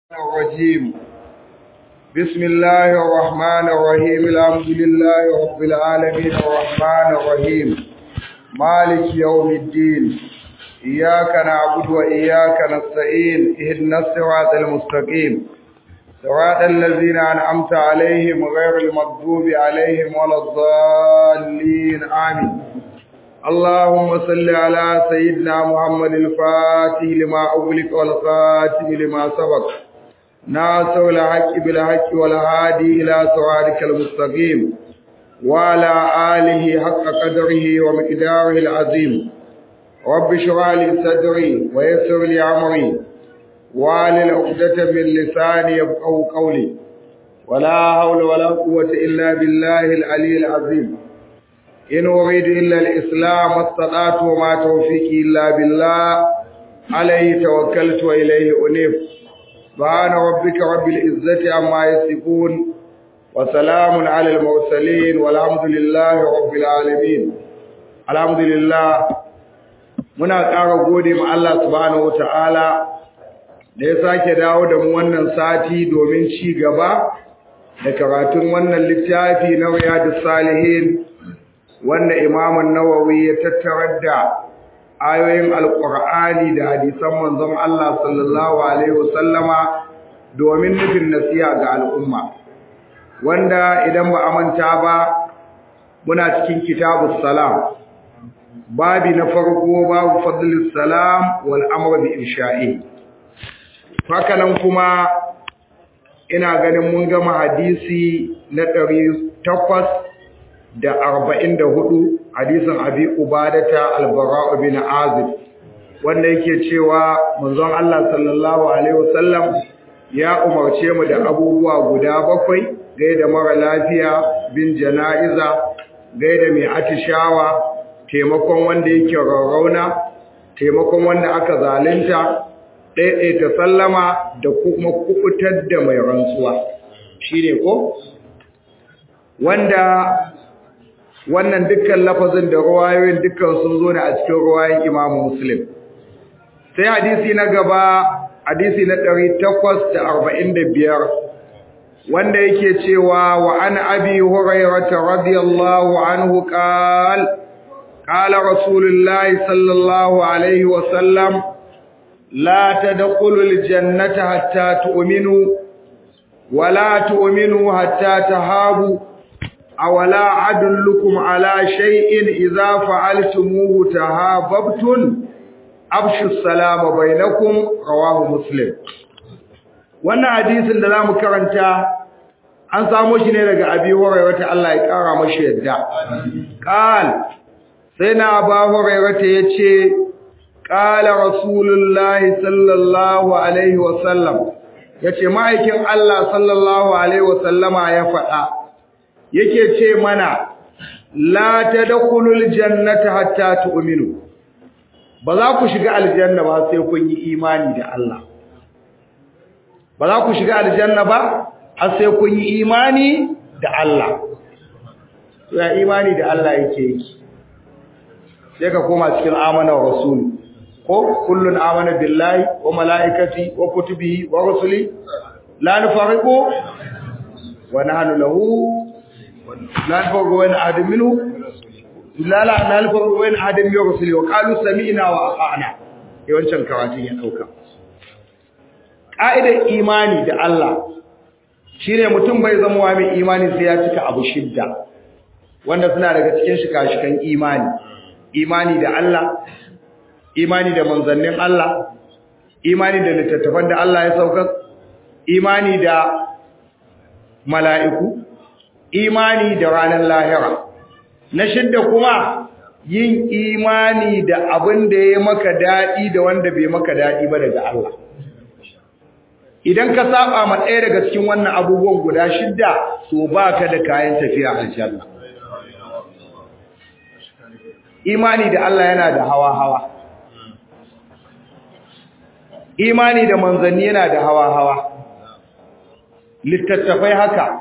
الرجيم بسم الله الرحمن الرحيم الحمد لله رب العالمين الرحمن الرحيم مالك يوم الدين إياك نعبد وإياك نستعين اهدنا الصراط المستقيم صراط الذين أنعمت عليهم غير المغضوب عليهم ولا الضالين آمين اللهم صل على سيدنا محمد الفاتح لما أغلق والخاتم لما سبق ناصر الحق بالحق والهادي إلى صراطك المستقيم وعلى آله حق قدره ومقداره العظيم رب اشرح لي صدري ويسر لي أمري واحلل عقدة من لساني يفقهوا قولي ولا حول ولا قوة إلا بالله العلي العظيم إن أريد إلا الإسلام استطعت وما توفيقي إلا بالله عليه توكلت وإليه أنيب سبحان ربك رب العزة عما يصفون وسلام على المرسلين والحمد لله رب العالمين الحمد لله muna ƙara gode ma Allah subhanahu wataala da ya sake dawo da mu wannan sati domin ci gaba da karatun wannan littafi na Riyadus Salihin wanda Imam Nawawi ya tattarar da ayoyin Alƙur'ani da hadisan manzon Allah sallallahu alaihi wasallama domin nufin nasiha ga al'umma wanda idan ba a manta ba muna cikin kitabus salam babi na farko babu fadlus salam wal amr bi insha'i hakanan kuma ina ganin mun gama hadisi na ɗari takwas da arba'in da hudu hadisin abi ubadata albara'u bin azib wanda yake cewa manzon Allah sallallahu alaihi wasallam ya umarce mu da abubuwa guda bakwai gaida mara lafiya bin jana'iza gaida mai atishawa taimakon wanda yake rarrauna taimakon wanda aka zalunta ɗaiɗaita sallama da kuma kukutar da mai rantsuwa shine ko wanda wannan dukkan lafazin da ruwayoyin dukkan sun zo ne a cikin ruwayoyin Imam Muslim sai hadisi na gaba hadisi na 845 wanda yake cewa wa an abi hurairah radiyallahu anhu qala qala rasulullahi sallallahu alaihi wa sallam la tadkhulul jannata hatta tu'minu wa la tu'minu hatta tahabu أولا أدلكم على شيء إذا فعلتموه تهاببتم أبشوا السلام بينكم رواه مسلم wannan hadisin da zamu karanta an samu shi ne daga Abi Hurairah ta Allah ya kara mashi yadda qal sai na Abu Hurairah ta yace qala rasulullahi sallallahu alaihi wasallam yace ma'aikin Allah sallallahu alaihi wasallama ya faɗa yake ce mana la tadkhulul jannata hatta tu'minu ba za ku shiga aljanna ba sai kun yi imani da Allah ba za ku shiga aljanna ba har sai kun yi imani da Allah ya imani da Allah yake yi sai ka koma cikin amana rasul ko kullun amana billahi wa malaikati wa kutubihi wa rusuli la nufariqu wa nahnu lahu لا نفرق بين أحد منه لا لا لا نفرق بين أحد من رسله وقالوا سمعنا وأطعنا yawancin karatun ya dauka ƙa'idar imani da Allah shine mutum bai zama wa mai imani sai ya cika abu shidda wanda suna daga cikin shika-shikan imani imani da Allah imani da manzannin Allah imani da littattafan da Allah ya saukar imani da mala'iku imani da ranar lahira na shidda kuma yin imani da abin da ya maka daɗi da wanda bai maka daɗi ba daga Allah idan ka saba ma ɗaya daga cikin wannan abubuwan guda shidda to baka da kayan tafiya aljanna imani da Allah yana da hawa-hawa imani da manzanni yana da hawa-hawa littattafai haka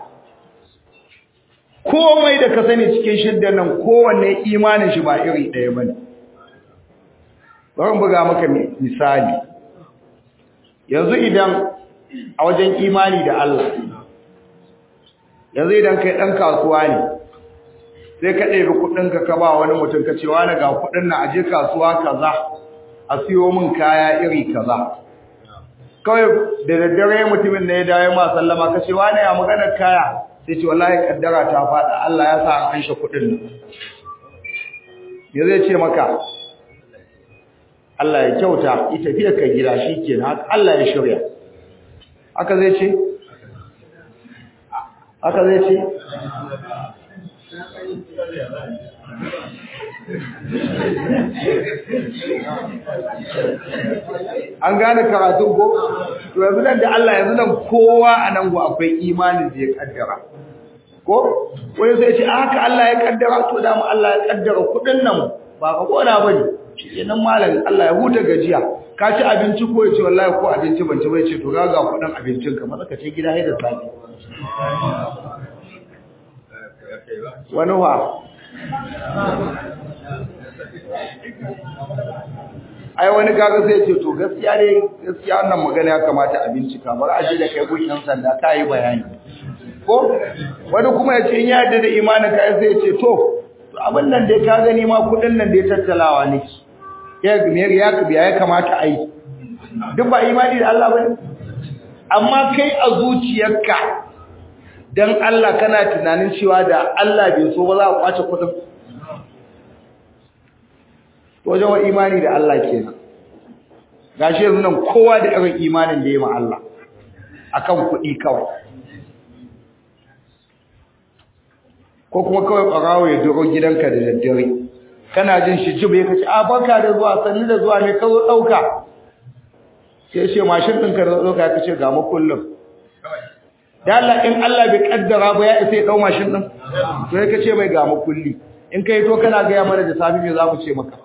komai da ka sani cikin shiddan nan kowanne imanin shi ba iri ɗaya bane bari buga maka misali yanzu idan a wajen imani da Allah yanzu idan kai dan kasuwa ne sai ka ɗebi kuɗinka ka ba wani mutum ka ce wani ga kuɗin na aje kasuwa kaza a siyo min kaya iri kaza kawai da daddare mutumin da ya dawo ma sallama ka ce wani ya magana kaya sai ce wallahi kaddara ta faɗa Allah ya sa an anshe kuɗin nan ya zai ce maka Allah ya kyauta yi tafiya ka gida shi ke haka Allah ya shirya haka zai ce haka zai ce an gane karatun ko to yanzu nan da Allah yanzu nan kowa a nan go akwai imanin da ya kaddara ko wani sai ce haka Allah ya kaddara to da mu Allah ya kaddara kudin nan ba ka kona bane kenan malam Allah ya huta gajiya ka ci abinci ko ya ce wallahi ko abinci ban ci bai ce to ga ga kudin abincin ka maza ka ce gida haida safi wani wa ai wani kaga zai ce to gaskiya ne gaskiya wannan magana ya kamata a bincika bari a je da kai gun yan sanda ka yi bayani ko wani kuma ya ce in ya yarda da imanin ka sai ya ce to abin nan dai ka gani ma kudin nan dai tattalawa ne ya me ya ya kamata a yi duk ba imani da Allah bane amma kai a zuciyarka dan Allah kana tunanin cewa da Allah bai so ba za a kwace kudin wajen wa imani da Allah kenan gashi yanzu nan kowa da irin imanin da ya ma Allah akan kuɗi kawai ko kuma kawai ɓarawo ya duro gidanka da daddare kana jin shi jibe ka ce a barka da zuwa sannu da zuwa ne ka zo ɗauka sai ce mashin ɗinka da ɗauka ka ce ga makullin da Allah in Allah bai kaddara ba ya isa ya ɗau mashin ɗin to ya ka ce mai ga makulli in ka yi to kana gaya mana da safi me za mu ce maka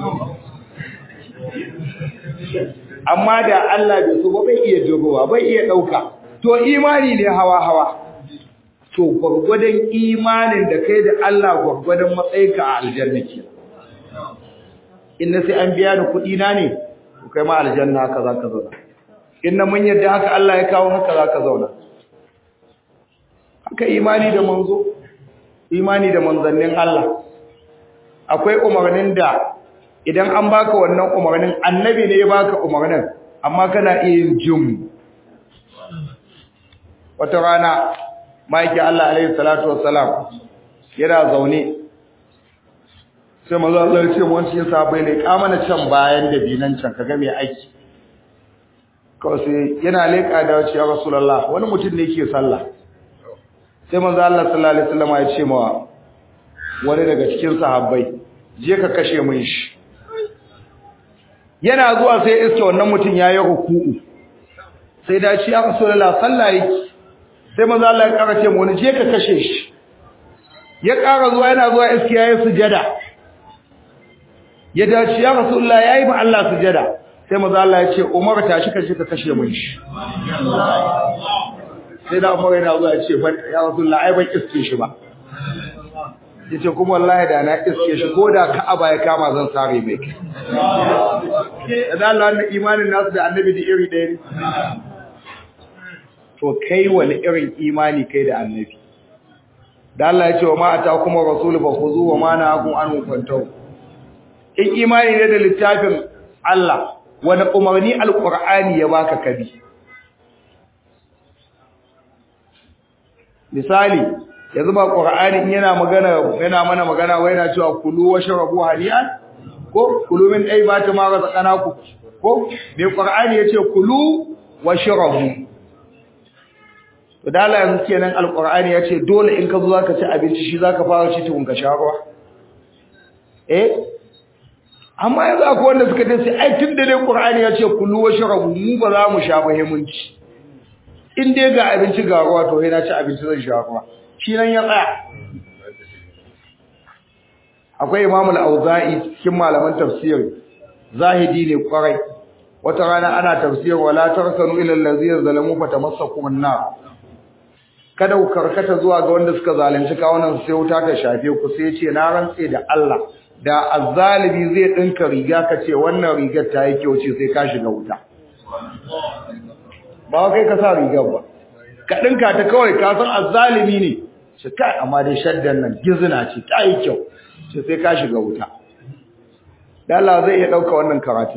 amma da Allah bai so ba bai iya jirowa bai iya ɗauka to imani ne hawa hawa to gwargwadon imanin da kai da Allah gwargwadon matsayinka a aljanna ke inna sai an biya da kuɗi na ne to kai ma aljanna haka za ka zauna inna mun yadda haka Allah ya kawo haka za ka zauna haka imani da manzo imani da manzannin Allah akwai umarnin da idan an baka wannan umarnin annabi ne ya baka umarnin amma kana iya yin jin wata rana maiki Allah alaihi salatu wassalam yana zaune sai manzo Allah ya ce mu cikin sahabbai ne ka mana can bayan da dinan can kaga me aiki kawai sai yana leka da wace ya rasulullah wani mutum ne yake sallah sai manzo Allah sallallahu alaihi wasallam ya ce ma wani daga cikin sahabbai je ka kashe mun shi yana zuwa sai iske wannan mutum yayi ruku'u sai da ci ya rasulullah sallah yake sai manzo Allah ya kara ce mu wani je ka kashe shi ya kara zuwa yana zuwa iske yayi sujada ya dace ya rasulullah yayi ma Allah sujada sai manzo Allah ya ce Umar tashi ka je ka kashe mun shi sai da Umar yana zuwa ya ce ya rasulullah ai ban iske shi ba yace kuma wallahi da na iske shi ko da Ka'aba ya kama zan sare mai kai da Allah wannan imanin nasu da annabi da iri ɗaya ne to kai wani irin imani kai da annabi da Allah ya ce wa ma atakum rasul fa khuzu wa ma nahakum an fantahu in imani ne da littafin Allah wani umarni alqur'ani ya baka kabi misali yanzu ba qur'ani yana magana yana mana magana wai yana cewa kulu washrabu hani'an ko kulu min aybati ma razaqnaku ko me qur'ani yace kulu washrabu to da Allah yanzu kenan alqur'ani yace dole in ka zo zaka ci abinci shi zaka fara ci tukun ka sha ruwa eh amma yanzu akwai wanda suka ce ai tunda dai qur'ani yace kulu washrabu mu ba za mu sha ba mun ci in dai ga abinci ga ruwa to sai na ci abinci zan sha ruwa shi nan ya tsaya akwai Imam al-Auza'i cikin malaman tafsiri zahidi ne kwarai wata rana ana tafsir wala tarsanu ila allazina zalamu fatamassakum an-nar kada ku karkata zuwa ga wanda suka zalunci kawunan sai wuta ta shafe ku sai ce na rantse da Allah da azzalimi zai dinka riga kace wannan rigar ta yi kyau ce sai ka shiga wuta ba kai ka sa rigar ba ka dinka ta kawai ka san azzalimi ne ce kai amma dai shaddan nan gizina ce ta yi kyau ce sai ka shiga wuta da Allah zai iya dauka wannan karatu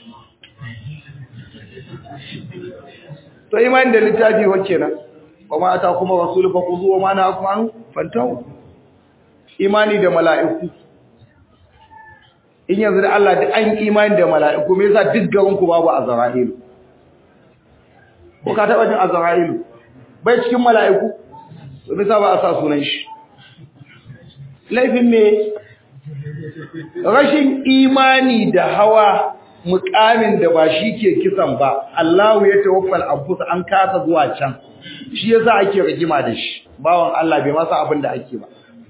to imani da littafi wacce nan wa ma ata kuma rasulu fa kuzu wa ma na akmanu fantahu imani da mala'iku in yanzu da Allah duk an imani da mala'iku me yasa duk garin ku babu azra'ilu ko ka taba jin azra'ilu bai cikin mala'iku to me yasa ba a sa sunan shi laifin me rashin imani da hawa mukamin da ba shi ke kisan ba Allahu ya tawaffal anfus an kasa zuwa can shi yasa ake rigima da shi bawan Allah bai masa abin da ake ba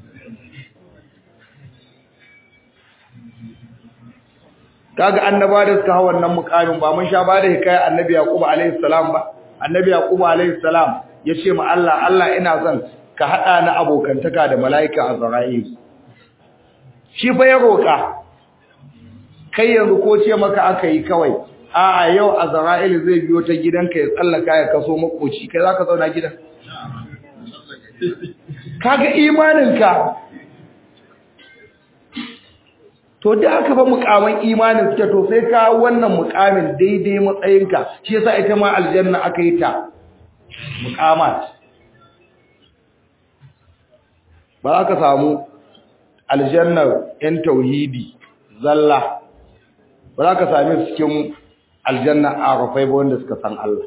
kaga annaba da suka hawa wannan mukamin ba mun sha ba da hikaya annabi yaqub alaihi salam ba annabi yaqub alaihi salam yace ma Allah Allah ina son ka hada ni abokantaka da malaika azrail shi fa ya roka kai yanzu ko ce maka aka yi kawai a'a yau azrail zai biyo ta gidanka ya tsallaka ya kaso makoci kai zaka zauna gidan kaga imaninka to da aka ba mukamin imanin suke to sai ka wannan mukamin daidai matsayinka shi yasa ita ma aljanna aka yi ta mukamat ba za ka samu aljannar yan tauhidi zalla ba za ka sami su cikin aljanna arafai ba wanda suka san Allah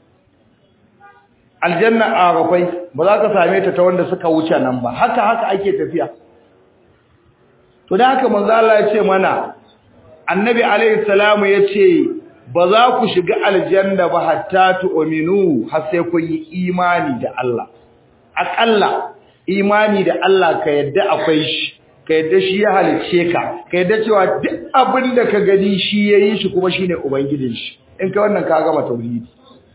aljanna arafai ba za ka same ta ta wanda suka wuce nan ba haka haka ake tafiya to da haka manzo Allah ya ce mana annabi alaihi salamu ya ce ba za ku shiga aljanna ba hatta tu'minu har sai kun yi imani da Allah akalla imani da Allah ka yadda akwai shi ka yadda shi ya halicce ka ka yadda cewa duk abin da ka gani shi yayi shi kuma shine ubangijin shi in ka wannan ka gama tauhidi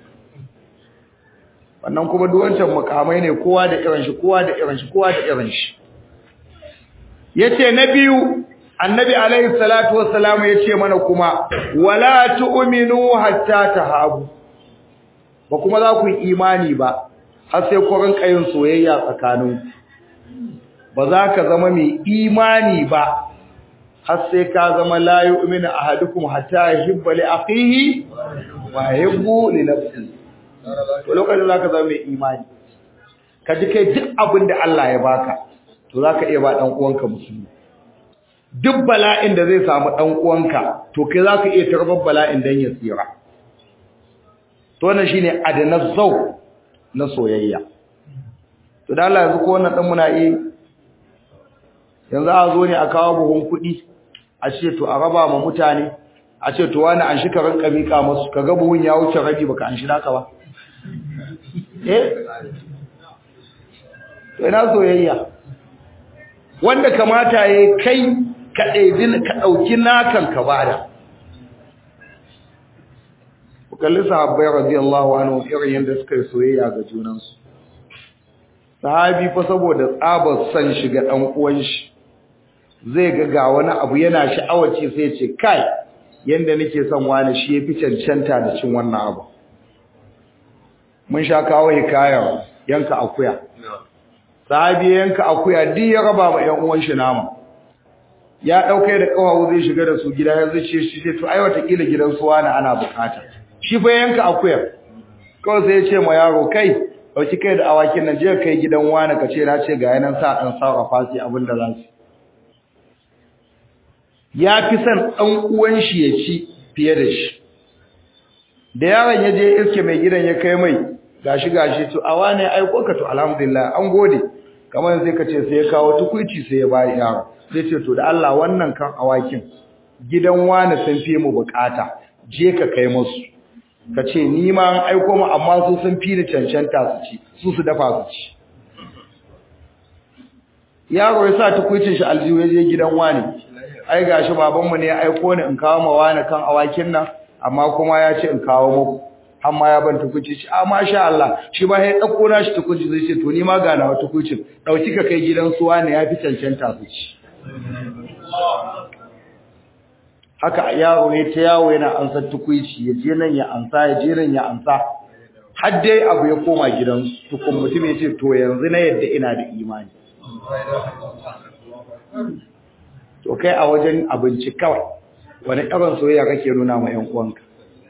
wannan kuma duk wancan mukamai ne kowa da irin shi kowa da irin shi kowa da irin shi yace na biyu annabi alaihi salatu wassalamu yace mana kuma wala tu'minu hatta tahabu ba kuma za ku yi imani ba har sai ku rinka yin soyayya tsakanin ba za ka zama mai imani ba har sai ka zama la yu'minu ahadukum hatta yuhibba li akhihi wa yuhibbu li nafsihi to lokacin za ka zama mai imani ka ji kai duk abin da Allah ya baka to za ka iya ba ɗan uwanka musulmi duk bala'in da zai samu ɗan uwanka to kai za ka iya tarbar bala'in don ya tsira to wannan shine adanar zau na soyayya to da Allah yanzu ko wannan ɗan muna yi yanzu a zo ne a kawo buhun kuɗi a ce to a raba ma mutane a ce to wani an shi ka rinka miƙa masu ka ga buhun ya wuce rabi baka an shi naka ba eh to ina soyayya wanda kamata yayi kai ka ɗebi ka ɗauki nakan ka bada kalli sahabbai radiyallahu anhu irin yadda suka yi soyayya ga junansu sahabi fa saboda tsabar san shiga ɗan uwan shi zai ga ga wani abu yana sha'awaci sai ya ce kai yanda nake son wani shi yafi cancanta da cin wannan abu mun sha kawo hikayar yanka akuya sahabi yanka akuya duk ya raba ma ƴan uwan shi nama ya dauke da kawawu zai shiga da su gida ya zai ce shi to ai wata kila gidan su wani ana bukata shi fa yanka akuya kawai sai ya ce ma yaro kai dauki kai da awakin nan je kai gidan wani ka ce na ce ga yanan sa dan sarrafa su abin da za su ya fi son dan uwan shi ya ci fiye da shi da yaron ya je iske mai gidan ya kai mai gashi gashi to a wane aiko ka to alhamdulillah an gode kamar sai ka ce sai ya kawo tukuici sai ya bayi yaro sai ce to da Allah wannan kan awakin gidan wani sun fi mu bukata je ka kai musu ka ce ni ma an aiko mu amma su sun fi ni cancanta su ci su su dafa su ci yaro ya sa tukuicin shi aljihu ya je gidan wani ai gashi babanmu ne ya aiko ni in kawo ma wani kan awakin nan amma kuma ya ce in kawo muku amma ya ban tukunci shi a masha Allah shi ba ya dauko na shi tukunci zai ce to ni ma ga nawa tukuncin dauki ka kai gidan suwa ne yafi cancanta su ci haka yaro ne ta yawo yana ansa tukuici ya je nan ya ansa ya je nan ya ansa har dai abu ya koma gidansu tukun mutum ya ce to yanzu na yadda ina da imani to kai a wajen abinci kawai wani irin soyayya kake nuna ma 'yan uwanka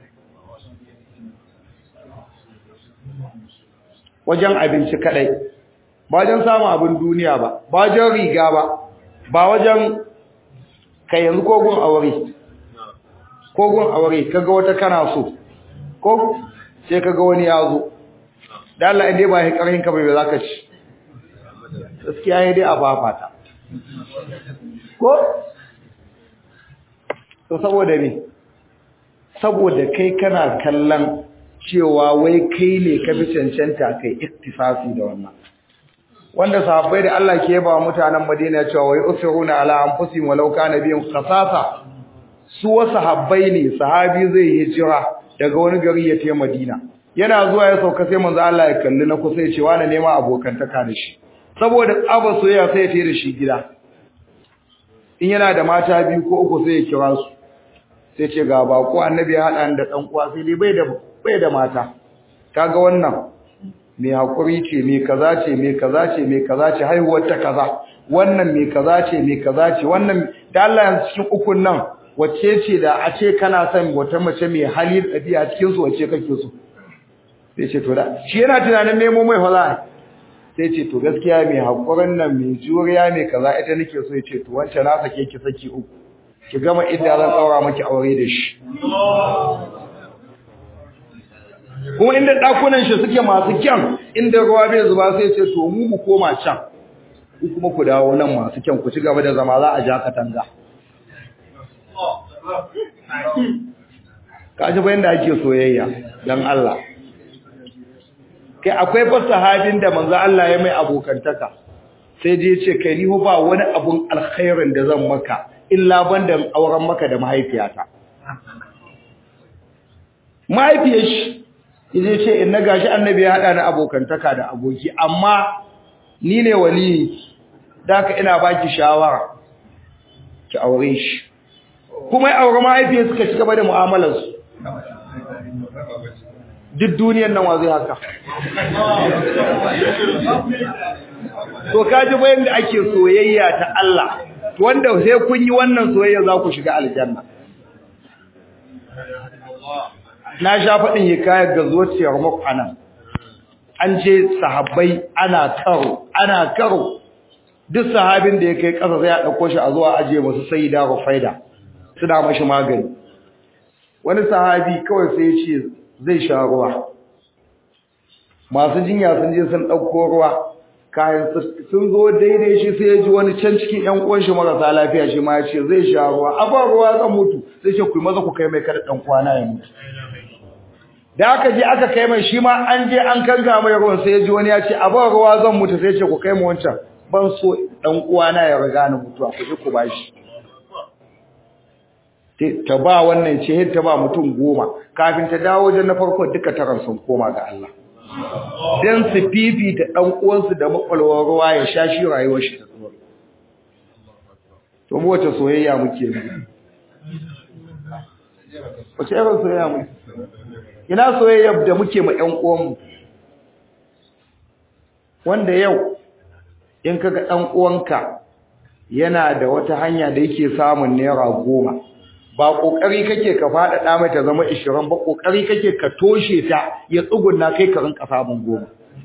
wajen abinci kadai ba wajen samun abin duniya ba ba wajen riga ba ba wajen kai yanzu kogun aure kogun aure kaga wata kana so ko sai kaga wani ya zo da Allah inda ba ya karhin ka bai zaka ci gaskiya ya dai a fafata ko to saboda me saboda kai kana kallon cewa wai kai ne ka fi cancanta kai iktisafi da wannan wanda sahabbai da Allah ke ba mutanen Madina cewa wai usiruna ala anfusihim walau kana bihim khasasa su wasu sahabbai ne sahabi zai hijira daga wani gari ya tafi Madina yana zuwa ya sauka sai manzo Allah ya kalli na kusa ya ce wani nema abokantaka da shi saboda tsaba soyayya sai ya tafi da shi gida in yana da mata biyu ko uku sai ya kira su sai ce ga bako annabi ya hada da dan uwa sai dai bai da bai da mata kaga wannan mai hakuri ce mai kaza ce mai kaza ce mai kaza ce haihuwar ta kaza wannan mai kaza ce mai kaza ce wannan da Allah yanzu cikin ukun nan wacce ce da a ce kana son wata mace mai hali da ɗabi'a cikin su wacce kake so sai ce to da shi yana tunanin nemo mai fala sai ce to gaskiya mai hakurin nan mai juriya mai kaza ita nake so ya ce to wancan na sake ki saki uku ki gama idda zan tsaura miki aure da shi kuma inda dakunan shi suke masu kyan inda ruwa bai zuba sai ce to mu mu koma can ku kuma ku dawo nan masu kyan ku ci gaba da zama za a ja katanga kaji bayan da ake soyayya dan Allah kai akwai fa sahabin da manzo Allah ya mai abokantaka sai je ce kai ni ba wani abun alkhairin da zan maka illa banda auren maka da mahaifiyata mahaifiyar shi yaje ce in na gashi annabi ya hada ni abokantaka da aboki amma ni ne wali daka ina baki shawara ki aure shi kuma ya aure mahaifiyar suka ci gaba da mu'amalar su duk duniyar nan wa zai haka to kaji bayan da ake soyayya ta Allah wanda sai kun yi wannan soyayya za ku shiga aljanna na sha faɗin hikayar ga zuwaciyar maku anan an je sahabbai ana karo ana karo duk sahabin da ya kai ƙasa sai a ɗauko shi a zuwa ajiye masu sai da rufaida suna mashi magani wani sahabi kawai sai ya ce zai sha ruwa masu jinya sun je sun ɗauko ruwa kayan sun zo daidai shi sai ya ji wani can cikin ƴan uwan shi marasa lafiya shi ma ya ce zai sha ruwa a ba ruwa zan mutu sai ce ku maza ku kai mai kada ɗan kwana ya mutu da aka je aka kai mai shi ma an je an kanga mai ruwan sai ya ji wani ya ce a ba ruwa zan mutu sai ce ku kai mu wancan ban so ɗan uwana ya riga ni mutuwa ku je ku bashi ta ba wannan ce ta ba mutum goma kafin ta dawo wajen na farko duka taron sun koma ga Allah dan su fifita dan uwansu da makwalwar ruwa ya sha shi rayuwar shi ta tsoro to mu wace soyayya muke yi wace irin soyayya muke ina soyayya da muke ma ƴan uwanmu wanda yau in kaga ɗan uwanka yana da wata hanya da yake samun naira goma ba kokari kake ka faɗaɗa mai ta zama 20 ba kokari kake ka toshe ta ya tsugunna kai ka rinka samun goma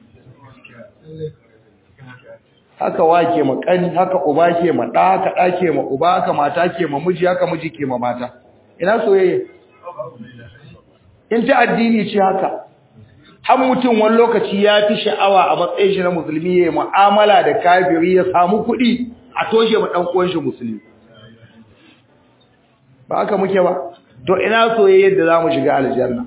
haka wake ma kani haka uba ke ma da haka da ke ma uba haka mata ke ma miji haka miji ke ma mata ina soyayya in ta addini ce haka har mutum wani lokaci ya fi sha'awa a matsayin shi na musulmi ya yi mu'amala da kafiri ya samu kuɗi a toshe ma ɗan uwan shi musulmi ba haka muke ba to ina soyayyar da zamu shiga aljanna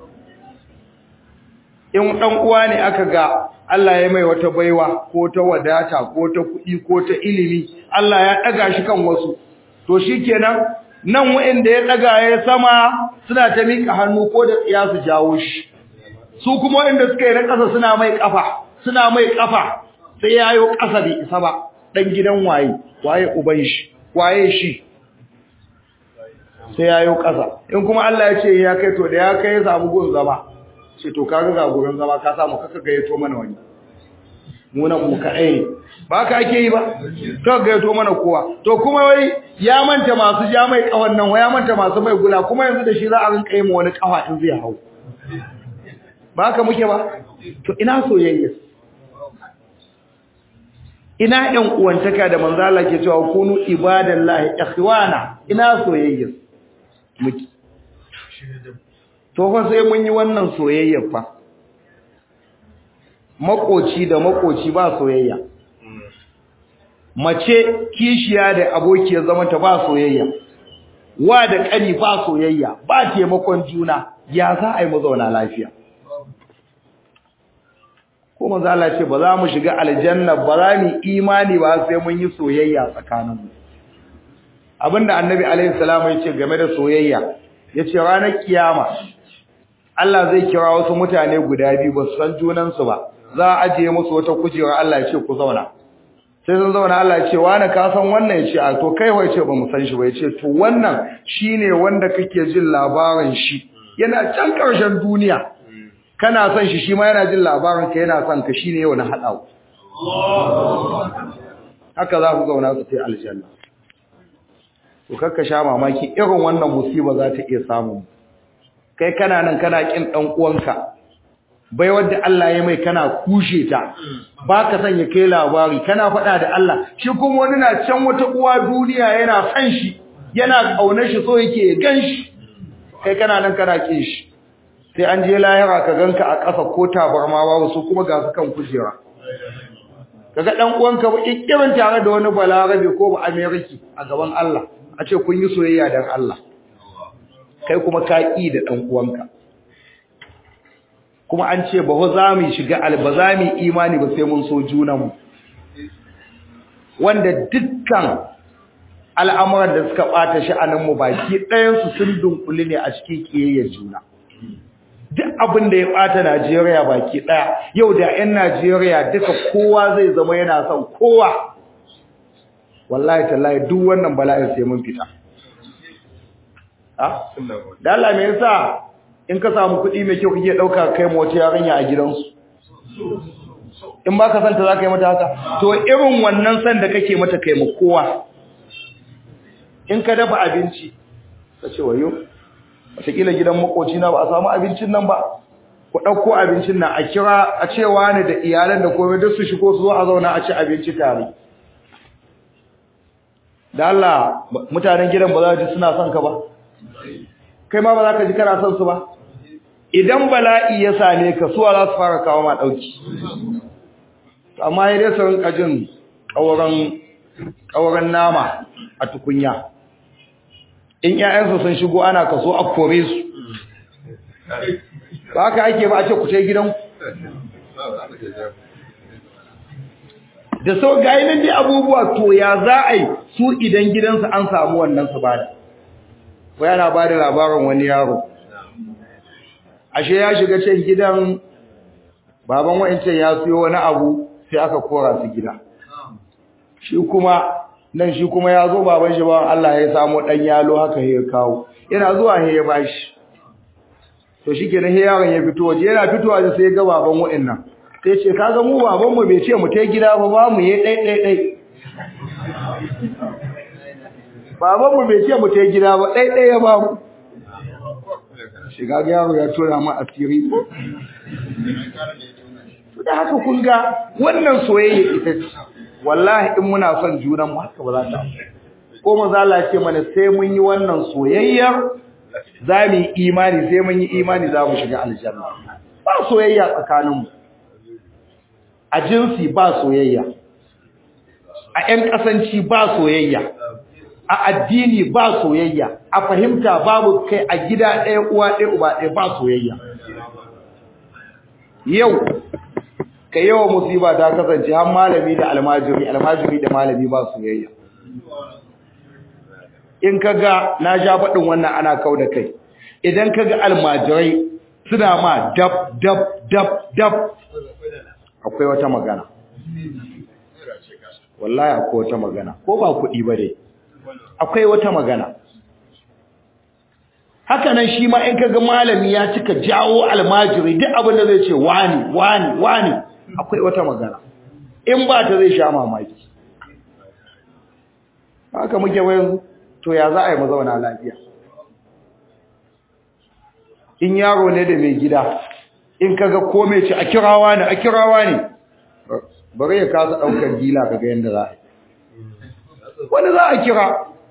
in dan uwa ne aka ga Allah ya mai wata baiwa ko ta wadata ko ta kuɗi ko ta ilimi Allah ya daga shi kan wasu to shikenan nan wanda ya daga ya sama suna ta mika hannu ko da tsiya su jawo shi su kuma wanda suka yi na ƙasa suna mai kafa suna mai kafa sai yayo ƙasa bai isa ba dan gidan waye waye uban shi waye shi sai ya yi ƙasa in kuma Allah ya ce ya kai to da ya kai ya samu gun zama ce to kaga ga gurin zama ka samu kaka gayyato mana wani mu nan mu kaɗai ba ka ake yi ba kaka gayyato mana kowa to kuma wai ya manta masu ja mai kawan nan ya manta masu mai gula kuma yanzu da shi za a rinka yi ma wani kafa in zai hau ba ka muke ba to ina soyayya ina ɗan uwantaka da manzo Allah ke cewa kunu ibadallahi ikhwana ina soyayya muke to fa sai mun yi wannan soyayya fa makoci da makoci ba soyayya mace kishiya da abokiyar zaman ta ba soyayya wa da kani ba soyayya ba taimakon juna ya za a yi mu zauna lafiya ko manzo Allah ce ba za mu shiga aljanna ba za mu imani ba sai mun yi soyayya tsakaninmu abinda annabi alaihi salamu ya ce game da soyayya yace ranar kiyama Allah zai kira wasu mutane guda biyu ba su san junansu ba za a ajiye musu wata kujera Allah ya ce ku zauna sai sun zauna Allah ya ce wani ka san wannan ya ce a to kai wai ce ba mu san shi ba ya ce to wannan shine wanda kake jin labarin shi yana can ƙarshen duniya kana son shi shi ma yana jin labarin ka yana son ka shine yau na haɗa haka za ku zauna su ta aljanna to kakka sha mamaki irin wannan musiba za ta iya samun kai kana nan kana kin dan uwanka bai wanda Allah ya mai kana kushe ta baka san ya kai labari kana faɗa da Allah shi kuma wani na can wata uwa duniya yana san shi yana kaunar shi so yake ya ganshi kai kana nan kana kin shi sai an je lahira ka ganka a ƙasa ko tabarma babu su kuma ga su kan kujera kaga dan uwanka ba kikkirin tare da wani balarabe ko ba ameriki a gaban Allah a ce kun yi soyayya dan Allah kai kuma ka ƙi da ɗan uwanka kuma an ce ba za mu shiga alba za mu imani ba sai mun so junanmu wanda dukkan al'amuran da suka ɓata sha'aninmu baki ɗayansu sun dunkuli ne a cikin ƙiyayyar juna duk abin da ya ɓata Najeriya baki ɗaya yau da 'yan Najeriya duka kowa zai zama yana son kowa wallahi tallahi duk wannan bala'in sai mun fita da Allah me yasa in ka samu kuɗi mai kyau kake ɗauka kai mu wata yarinya a gidansu in ba ka san ta za ka yi mata haka to irin wannan san da kake mata kai mu kowa in ka dafa abinci ka ce wayo wataƙila gidan makoci na ba a samu abincin nan ba ku ɗauko abincin nan a kira a cewa ne da iyalan da komai duk su shigo su zo a zauna a ci abinci tare da Allah mutanen gidan ba za ji suna son ka ba kai ma ba za ka ji kana son su ba idan bala'i ya same ka suwa za su fara kawo ma dauki amma ya dai su rinka jin ƙauran ƙauran nama a tukunya in ƴaƴansu sun shigo ana kaso a kore su ba haka ake ba a ce ku tai gidan da so ga nan dai abubuwa to ya za a yi su idan gidansu an samu wannan su bada ko yana bada labarin wani yaro ashe ya shiga can gidan baban wa'ancan ya siyo wani abu sai aka kora su gida shi kuma nan shi kuma ya zo baban shi ba Allah ya samu dan yalo haka ya kawo yana zuwa he ya bashi to shikenan he yaron ya fito waje yana fitowa da sai ga baban wa'annan sai ce kaga mu baban mu bai ce mu tai gida ba ba mu yi dai dai dai baban mu bai ce mu tai gida ba dai dai ya ba mu shiga ga yaro ya tura mu asiri da haka kun ga wannan soyayya ita ce wallahi in muna son junan mu haka ba za ta ko maza Allah ce mana sai mun yi wannan soyayyar za mu yi imani sai mun yi imani za mu shiga aljanna ba soyayya tsakanin mu a jinsi ba soyayya a ƴan kasanci ba soyayya a addini ba soyayya a fahimta babu kai a gida ɗaya uwa ɗaya uba ɗaya ba soyayya yau ka yawa musiba ta kasance har malami da almajiri almajiri da malami ba soyayya in kaga na sha faɗin wannan ana kau da kai idan kaga almajirai suna ma dab dab dab dab akwai wata magana wallahi akwai wata magana ko ba kuɗi ba dai akwai wata magana haka nan shi ma in kaga malami ya cika jawo almajiri duk abin da zai ce wani wani wani akwai wata magana in ba ta zai sha mamaki haka muke wayan to ya za a yi mazauna lafiya in yaro ne da mai gida in kaga ko mai ce a kirawa ne a kirawa ne bari ya kasa daukar gila kaga yanda za a yi wani za a kira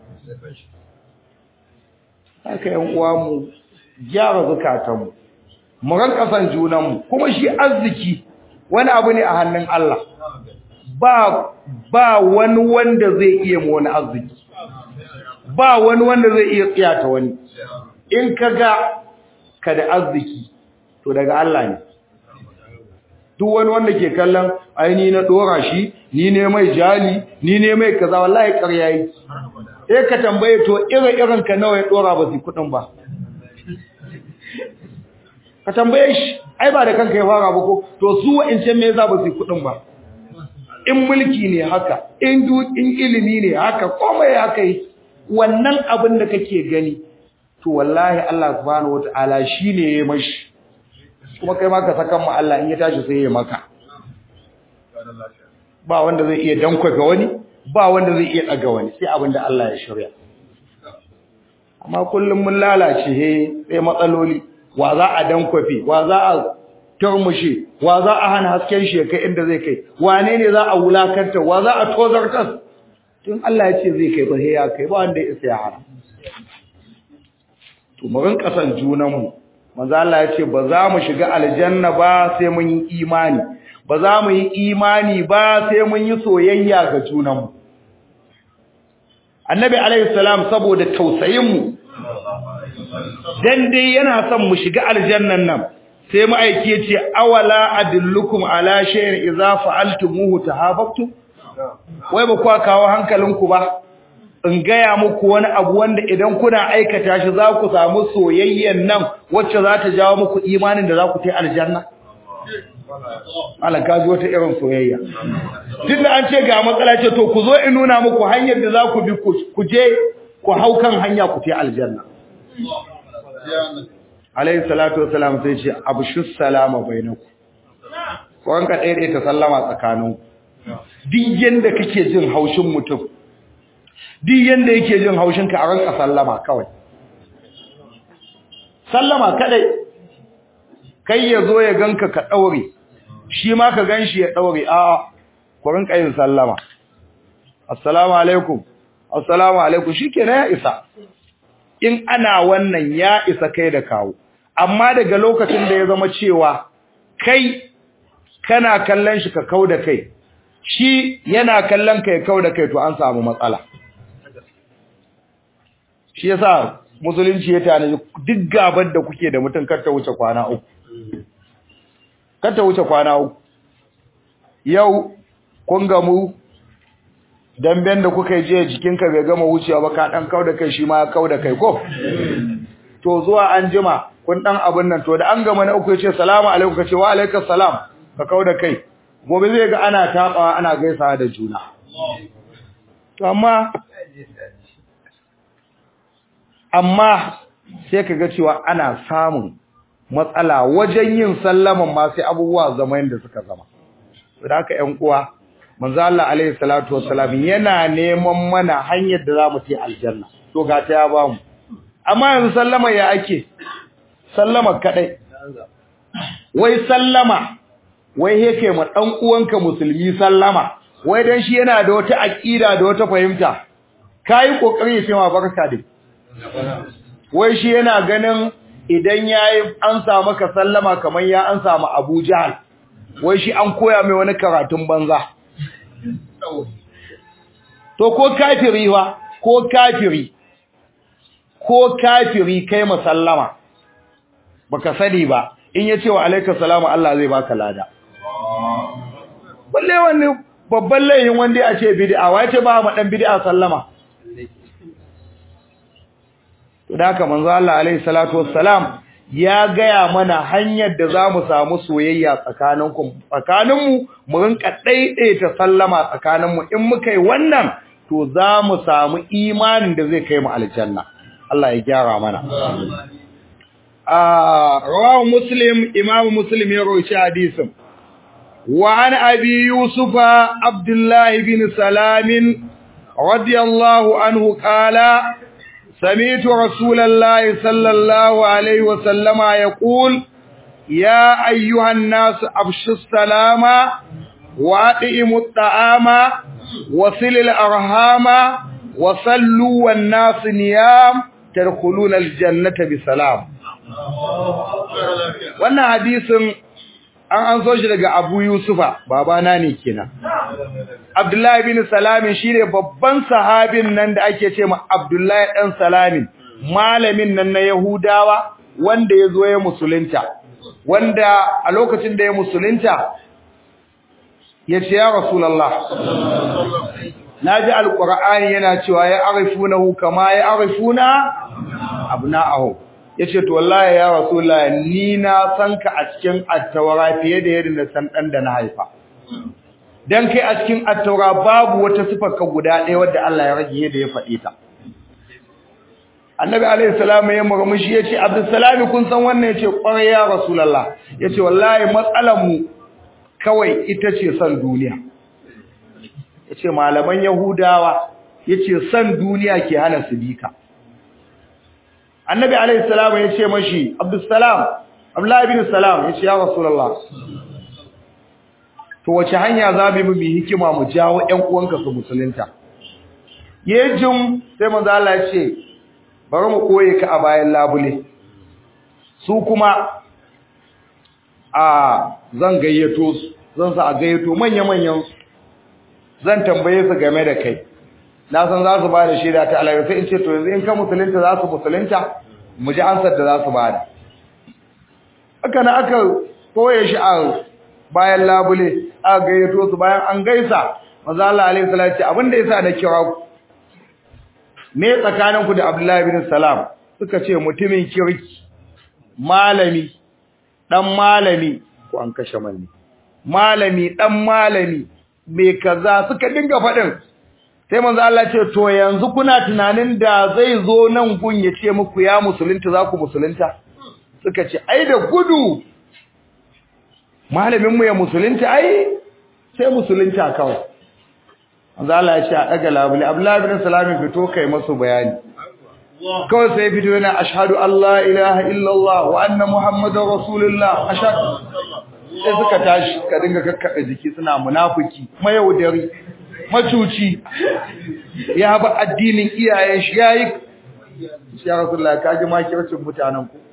haka yan uwa mu gyara zukatanmu mu ranka san junanmu kuma shi arziki wani abu ne a hannun Allah ba ba wani wanda zai iya mu wani arziki ba wani wanda zai iya tsiyata wani in kaga ka da arziki to daga Allah ne duk wani wanda ke kallon ai ni na dora shi ni ne mai jali ni ne mai kaza wallahi ƙarya yake sai ka tambaye to irin irin ka nawa ya dora ba su kudin ba ka tambaye shi ai ba da kanka ya fara ba ko to su wa'ince me yasa ba su kudin ba in mulki ne haka in du in ilimi ne haka komai haka yi wannan abin da kake gani to wallahi Allah subhanahu wataala shine yayi mashi kuma kai ma ka saka mu Allah in ya tashi sai ya maka ba wanda zai iya dankwafe wani ba wanda zai iya daga wani sai abinda Allah ya shirya amma kullum mun lalace he sai matsaloli wa za a dankwafe wa za a turmushe wa za a hana hasken shi kai inda zai kai wane ne za a wulakanta wa za a tozartar tun Allah ya ce zai kai ba ya kai ba wanda ya isa ya hana to mu rinka san junanmu manzo Allah ya ce ba za mu shiga aljanna ba sai mun yi imani ba za mu yi imani ba sai mun yi soyayya ga junanmu annabi alaihi salam saboda tausayin mu dan dai yana son mu shiga aljannan nan sai mu aiki yace awala adullukum ala shay'in idza fa'altumuhu tahabbtum wai ba kwa kawo hankalinku ba in gaya muku wani abu wanda idan kuna aikata shi za ku samu soyayyen nan wacce za ta jawo muku imanin da za ku tai aljanna Allah ka ji wata irin soyayya tunda an ce ga matsala ce to ku zo in nuna muku hanyar da za ku bi ku je ku hau kan hanya ku tai aljanna alayhi salatu wassalam sai ce abshus salama bainakum ko an ka dai ta sallama tsakaninku duk yanda kake jin haushin mutum duk yanda yake jin haushin ka a ranka sallama kawai sallama kadai kai ya zo ya ganka ka daure shi ma ka ganshi ya daure a ku rinka yin sallama assalamu alaikum assalamu alaikum shikenan ya isa in ana wannan ya isa kai da kawo amma daga lokacin da ya zama cewa kai kana kallon shi ka kau da kai shi yana kallon ka ya kau da kai to an samu matsala shi yasa musulunci ya tanaji duk gabar da kuke da mutum kar ta wuce kwana uku kar ta wuce kwana uku yau kun gamu damben da kuka yi jiya jikinka bai gama wucewa ba ka dan kau da kai shi ma ya kau da kai ko to zuwa an jima kun dan abin nan to da an gama na uku ya ce salamu alaikum ka ce wa alaikas salam ka kau da kai gobe zai ga ana tabawa ana gaisawa da juna to amma amma sai ka ga cewa ana samun matsala wajen yin sallaman ma sai abubuwa zama yadda suka zama to da haka ƴan uwa manzo Allah alaihi salatu wassalam yana neman mana hanyar da zamu ci aljanna to ga ta ya bamu amma yanzu sallama ya ake sallama kadai wai sallama wai yake ma dan uwanka musulmi sallama wai dan shi yana da wata aqida da wata fahimta kai kokari ya ce ma barka dai wai shi yana ganin idan yayi an sa maka sallama kamar ya an samu Abu Jahl wai shi an koya mai wani karatun banza to ko kafiri wa ko kafiri ko kafiri kai musallama baka sani ba in yace wa alayka salamu Allah zai baka lada balle wani babban layin wanda ya ce bid'a wai ce ba ma dan bid'a sallama to da haka manzo Allah alaihi salatu wassalam ya gaya mana hanyar da zamu samu soyayya tsakaninku tsakaninmu mu rinka daidaita sallama tsakaninmu in muka yi wannan to zamu samu imanin da zai kai mu aljanna Allah ya gyara mana ah rawahu muslim imam muslim ya rawaita hadisin wa an abi yusufa abdullah bin salam radiyallahu anhu qala سمعت رسول الله صلى الله عليه وسلم يقول يا أيها الناس أبشوا السلام وأطعموا الطعام وصل الأرحام وصلوا والناس نيام تدخلون الجنة بسلام wannan hadisin an an so shi daga Abu Yusufa babana ne kenan Abdullahi bin Salamin shine babban sahabin nan da ake ce ma Abdullahi dan Salamin malamin nan na Yahudawa wanda ya zo ya musulunta wanda a lokacin da ya musulunta ya ce ya Rasulallah na ji alƙur'ani yana cewa ya arifunahu kama ya arifuna abna'ahu ya ce to wallahi ya Rasulallah ni na san ka a cikin attawara fiye da yadda na san ɗan da na haifa dan kai a cikin attawara babu wata sifar ka guda ɗaya wadda Allah ya rage yadda ya faɗi ta annabi alaihi salam ya murmushi yace abdussalam kun san wannan yace kwarai ya rasulullah yace wallahi matsalar mu kawai ita ce san duniya yace malaman yahudawa yace san duniya ke hana su bika annabi alaihi salam yace mashi abdussalam abdullahi bin salam yace ya rasulullah to wace hanya za mu bi hikima mu jawo ƴan uwanka su musulunta yejin sai manzo Allah ya ce bari mu koye ka a bayan labule su kuma a zan gayyato su zan sa a gayyato manya-manyan zan tambaye su game da kai na san za su ba da shaida ta alaƙa sai in ce to yanzu in ka musulunta za su musulunta mu ji ansar da za su ba da haka na aka koye shi a bayan labule aka gayyato su bayan an gaisa maza Allah alaihi salatu abinda yasa na kira ku me tsakaninku da Abdullahi bin Salam suka ce mutumin kirki malami dan malami ko an kashe manni malami dan malami me kaza suka dinga fadin sai manzo Allah ce to yanzu kuna tunanin da zai zo nan gun ya ce muku ya musulunta za ku musulunta suka ce ai da gudu malamin mu ya musulunta ai sai musulunta kawai manzo Allah ya ce a daga labule Abdullah ibn Salam fito kai masu bayani kawai sai fito yana ashhadu Allah ilaha illallah wa anna muhammadar rasulullah ashhadu sai suka tashi ka dinga kakkada jiki suna munafiki mayaudari macuci ya ba addinin iyayen shi yayi ya rasulullah ka ji makircin mutanen ku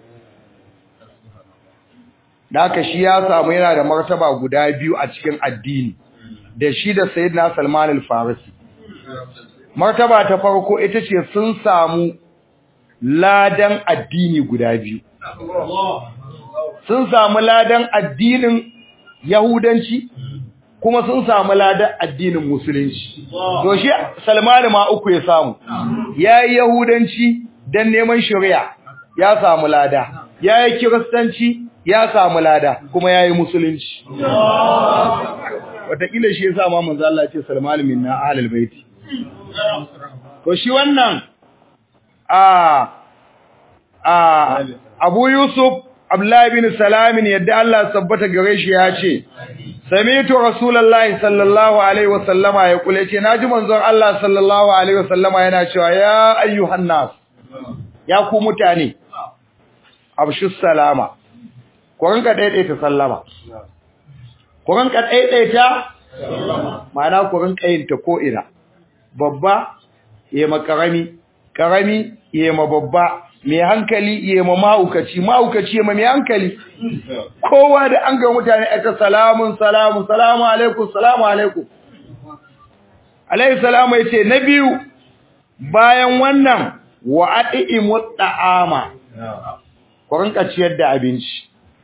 da haka shi ya samu yana da martaba guda biyu a cikin addini da shi da sayyidina Salman al-Farisi martaba ta farko ita ce sun samu ladan addini guda biyu sun samu ladan addinin yahudanci kuma sun samu ladan addinin musulunci to shi Salman ma uku ya samu yayi yahudanci dan neman shari'a ya samu lada yayi kiristanci ya samu lada kuma yayi musulunci wataƙila shi yasa ma manzo Allah ya ce Salman minna ahlul baiti to shi wannan a a Abu Yusuf Abdullah bin Salam yadda Allah sabbata gare shi ya ce Sami'tu Rasulullahi sallallahu alaihi wasallama ya kule ce naji manzon Allah sallallahu alaihi wasallama yana cewa ya ayyuhan nas ya ku mutane abshu salama ku rinka daidaita sallama ku rinka daidaita ma'ana ku rinka yin ta ko ina babba yema karami karami yema babba mai hankali yema maukaci maukaci yema mai hankali kowa da an ga mutane aka salamun salamu salamu alaikum salamu alaikum alaihi salamu yace na biyu bayan wannan wa ati'imu ta'ama ku rinka ciyar da abinci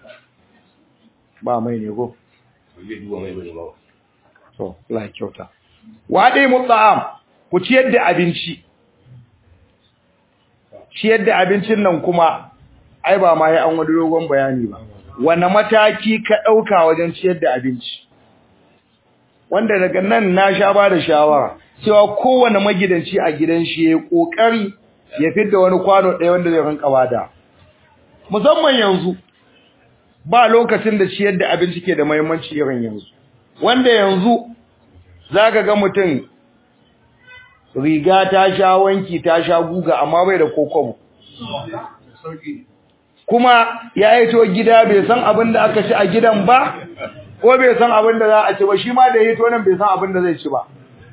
ba mai ne go to la kyauta wa ati'imu ta'am ku ciyar da abinci ciyar da abincin nan kuma ai ba ma ya an wani dogon bayani ba wani mataki ka ɗauka wajen ciyar da abinci wanda daga nan na sha ba da shawara cewa kowane magidanci a gidan shi ya ƙoƙari ya fidda wani kwano ɗaya wanda zai rinka bada musamman yanzu ba lokacin da ciyar da abinci ke da muhimmanci irin yanzu wanda yanzu zaka ga mutum riga ta sha wanki ta sha guga amma bai da kokobo kuma ya hito gida bai san abin da aka ci a gidan ba ko bai san abin da za a ci ba shi ma da hito nan bai san abin da zai ci ba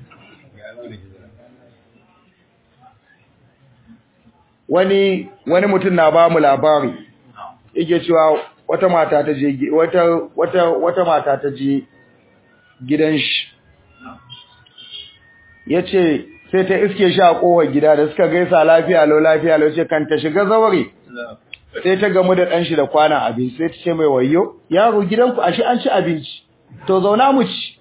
wani wani mutum na ba mu labari yake cewa wata mata ta je wata wata wata mata ta je gidan shi yace sai ta iske shi a kowar gida da suka gaisa lafiya lau lafiya lau ce kan ta shiga zaure sai ta gamu da ɗanshi da kwana abinci sai ta ce mai wayo yaro gidanku ashe an ci abinci to zauna mu ci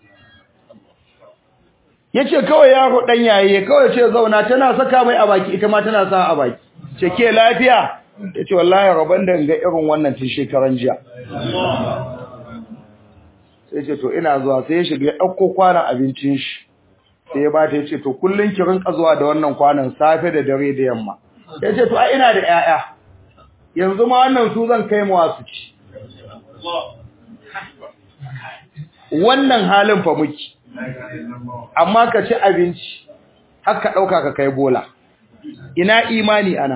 yace kawai yaro ɗan yaye kawai ce zauna tana saka mai a baki ita ma tana sa a baki ce ke lafiya yace wallahi rabon da ga irin wannan tun shekaran jiya sai ce to ina zuwa sai ya shiga ya ɗauko kwanan abincin shi sai ya bata yace to kullun ki rinka zuwa da wannan kwanan safe da dare da yamma yace to ai ina da 'ya'ya. yanzu ma wannan su zan kai mu wasu ci wannan halin fa muke amma ka ci abinci har ka dauka ka kai bola ina imani ana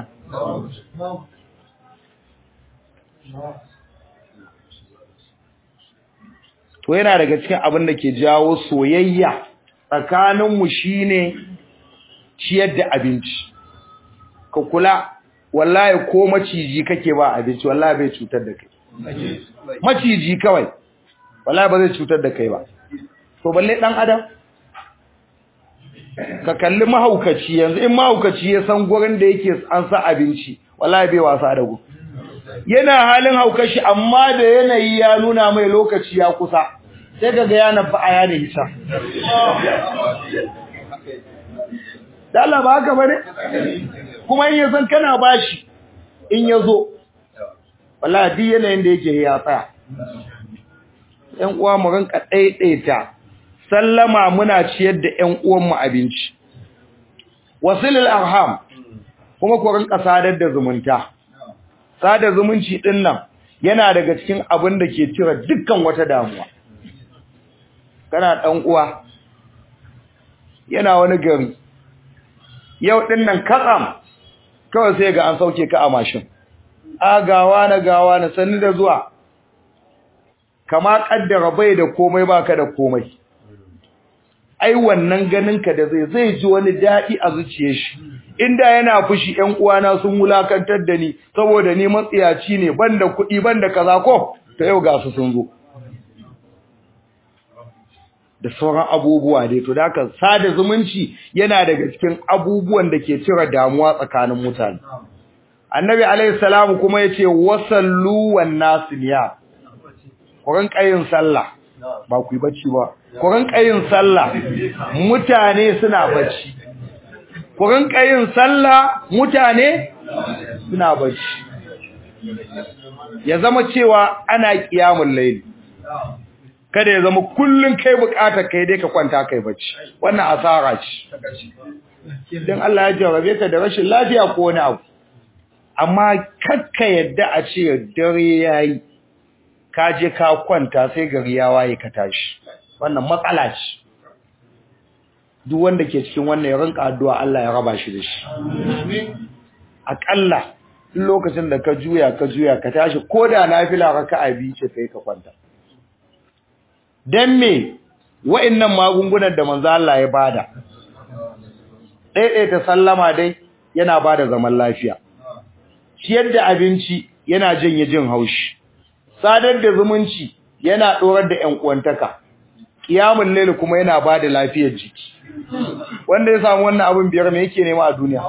to yana daga cikin abin da ke jawo soyayya tsakaninmu shine ciyar da abinci ka kula wallahi ko maciji kake ba abinci wallahi bai cutar da kai maciji kawai wallahi ba zai cutar da kai ba to balle dan adam ka kalli mahaukaci yanzu in mahaukaci ya san gurin da yake an sa abinci wallahi bai wasa da gu yana halin haukashi amma da yanayi ya nuna mai lokaci ya kusa sai kaga ya nafa aya da hisa da Allah ba haka bane kuma in yasan kana bashi in yazo wallahi duk yanayin da yake ya tsaya ƴan uwa mu rinka daidaita sallama muna ciyar da ƴan uwan mu abinci wasilul arham kuma ku rinka sadar da zumunta sadar zumunci din nan yana daga cikin abin da ke cire dukkan wata damuwa kana dan uwa yana wani gari yau din nan katsam kawai sai ga an sauke ka a mashin a gawa na gawa na sanni da zuwa kama kaddara bai da komai baka da komai ai wannan ganinka da zai zai ji wani dadi a zuciyar shi inda yana fushi ƴan uwana sun wulakantar da ni saboda ni matsiyaci ne banda kuɗi banda kaza ko ta yau ga su sun zo da sauran abubuwa dai to da haka sada zumunci yana daga cikin abubuwan da ke cire damuwa tsakanin mutane annabi alaihi salamu kuma yace wasallu wan nasniya kuran kayin sallah ba ku yi bacci ba kuran kayin sallah mutane suna bacci kuran kayin sallah mutane suna bacci ya zama cewa ana kiyamul layli kada ya zama kullun kai bukatar kai dai ka kwanta kai bacci wannan asara ce dan Allah ya jarabe ka da rashin lafiya ko wani abu amma kakka yadda a ce dare yayi ka je ka kwanta sai gari ya waye ka tashi wannan matsala ce duk wanda ke cikin wannan ya rinka addu'a Allah ya raba shi da shi akalla lokacin da ka juya ka juya ka tashi koda nafila raka'a biyu ce kai ka kwanta dan me wa'annan magungunan da manzo Allah ya bada ta sallama dai yana bada zaman lafiya ciyar da abinci yana janye jin haushi sadar da zumunci yana dorar da ƴan uwantaka kiyamul layl kuma yana bada lafiyar jiki wanda ya samu wannan abin biyar me yake nema a duniya